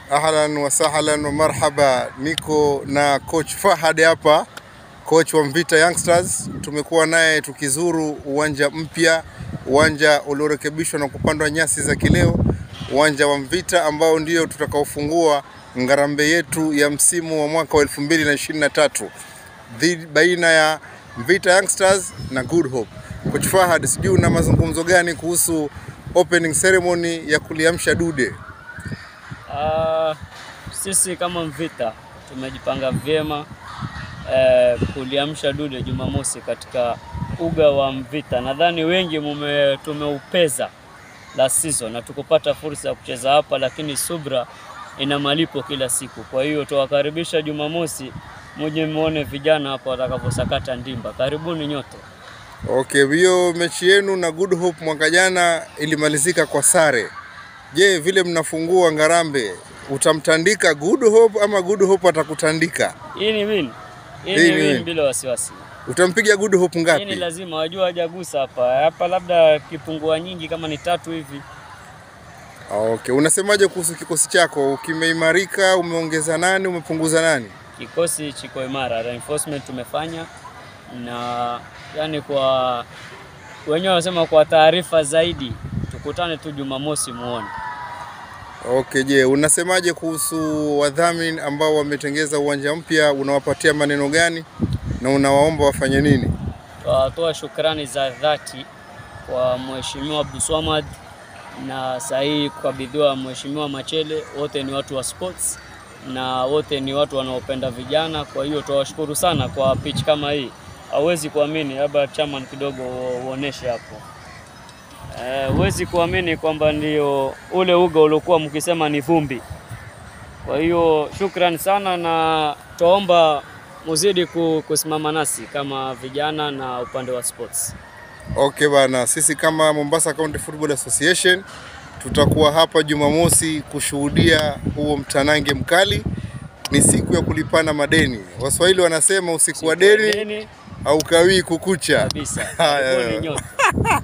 Ahlan wa sahlan wa marhaba, niko na coach Fahad hapa, coach wa Mvita Youngsters. Tumekuwa naye tukizuru uwanja mpya, uwanja uliorekebishwa na kupandwa nyasi za kileo, uwanja wa Mvita ambao ndio tutakaofungua ngarambe yetu ya msimu wa mwaka wa 2023 dhidi baina ya Mvita Youngsters na Good Hope. Coach Fahad, sijui una mazungumzo gani kuhusu opening ceremony ya kuliamsha dude? Ah, sisi kama Mvita tumejipanga vyema eh, kuliamsha dude Jumamosi katika uga wa Mvita. Nadhani wengi mume tumeupeza la season na tukupata fursa ya kucheza hapa, lakini subra ina malipo kila siku. Kwa hiyo tuwakaribisha Jumamosi, muje muone vijana hapa watakavyosakata ndimba. Karibuni nyote. Okay, hiyo mechi yenu na Good Hope mwaka jana ilimalizika kwa sare. Je, vile mnafungua Ngarambe utamtandika Good Hope ama Good Hope atakutandika? Hii ni win, hii Hii ni ni win win. bila wasiwasi. Utampiga Good Hope Hii ni ngapi? lazima wajua, hajagusa hapa hapa, labda kipungua nyingi kama ni tatu hivi. Okay, unasemaje kuhusu kikosi chako? Kimeimarika, umeongeza nani, umepunguza nani? Kikosi chiko imara, reinforcement tumefanya na yani, kwa wenyewe wanasema kwa taarifa zaidi tukutane tu Jumamosi muone. Okay, je, unasemaje kuhusu wadhamini ambao wametengeza uwanja mpya? Unawapatia maneno gani na unawaomba wafanye nini? Tunatoa shukrani za dhati kwa Mheshimiwa Abdulswamad na sahihi kukabidhiwa Mheshimiwa Machele. Wote ni watu wa sports na wote ni watu wanaopenda vijana, kwa hiyo tunawashukuru sana kwa pitch kama hii. Hauwezi kuamini, labda chairman kidogo uoneshe hapo. Eh, huwezi kuamini kwamba ndio ule uga uliokuwa mkisema ni vumbi. Kwa hiyo shukrani sana, na twaomba muzidi ku- kusimama nasi kama vijana na upande wa sports. Okay bana, sisi kama Mombasa County Football Association tutakuwa hapa Jumamosi kushuhudia huo mtanange mkali. Ni siku ya kulipana madeni. Waswahili wanasema usiku wa deni Deni haukawii kukucha. kabisa. Haya. Karibuni nyote.